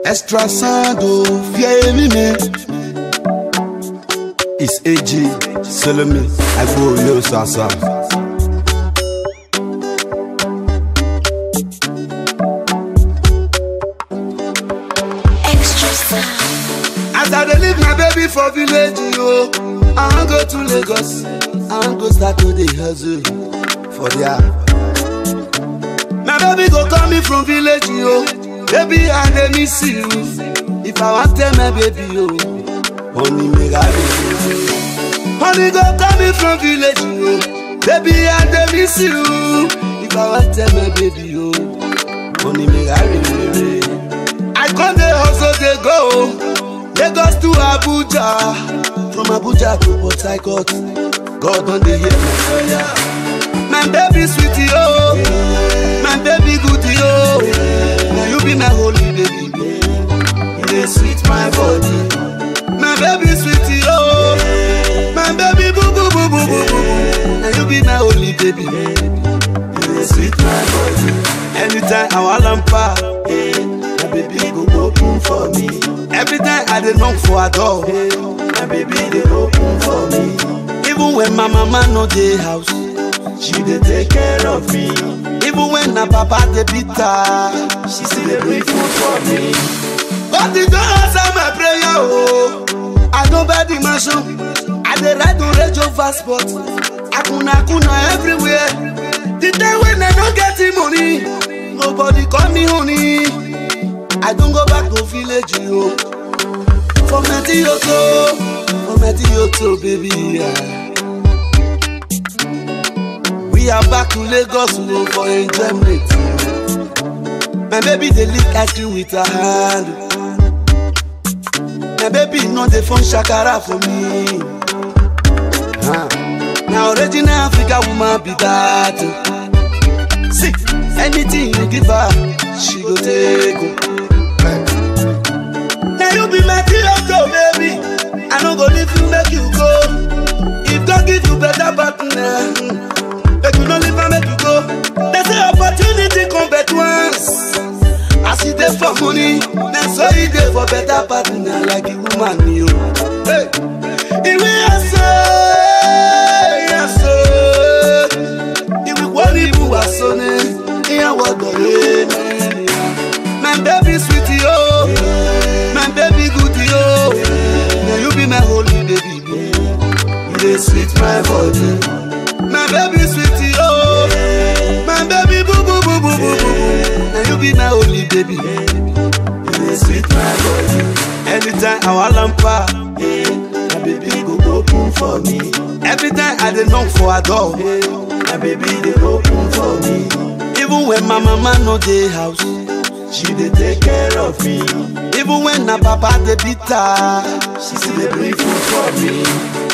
Extra sound, oh, fear me, me. It's AG, Solomon, I go yo sasa. Extra sound. As I dey leave my baby for village, yo, I wan go to Lagos. I wan go start to dey hustle for there. My baby go call me from village, yo. Baby, I dey miss you. If I wan tell my baby, yo, honey, make I dey. Honey go call me from village, yo. Baby, I dey miss you. If I wan tell my baby, yo, honey, make I dey. I come dey hustle dey go. Lagos to Abuja, from Abuja to Port Harcourt. God don dey hear my prayer. My baby sweetie oh, my baby goodie oh, na you be my holy baby. You dey sweet my body. My baby sweetie oh, my baby boo boo boo boo boo boo. Na you be my holy baby. You dey sweet my body. Anytime I wan lampa, my baby go open for me. Every time I dey knock for her door, my baby dey open for me. Even when my mama no dey house, she dey take care of me. Even when na papa dey beat her, she still dey bring food for me. God dey don answer my prayer o. I don buy the mansion, I dey ride on Range Rover Sport. Akuna akuna everywhere. The time when I no get the money, nobody call me honey. I don go back to village o. For Metioto, for Metioto baby. Yeah. We are back to Lagos o for enjoyment. My baby dey lick ice cream with her hand. My baby no dey phone shakara for me. Huh. Na original Africa woman be that. o. See, anything you give her, she go take o. Na you be my Toyota baby, I no go leave you make you go. If God give you better partner, mm, make you no leave am make you go. They say opportunity come but once. As e dey for money, na so e dey for better partner like a woman ni o. Hey. Ìwé ẹ̀sọ́, ẹ̀sọ́, ìwé wọ́n ní ibùwà sọ́ni, ìyàwó ọ̀dọ̀ yé My baby sweetie oh, my baby goodie oh, na you be my holy baby. You dey sweet my body. My baby sweetie oh, my baby boo boo boo boo boo boo. Na you be my holy baby. You dey sweet my body. Anytime I wan lampa, my baby go open for me. Every time I dey knock for her door, my baby dey open for me. Even when my mama no dey house, she dey take care of me. Even when na papa dey beat her, she still dey bring food for me.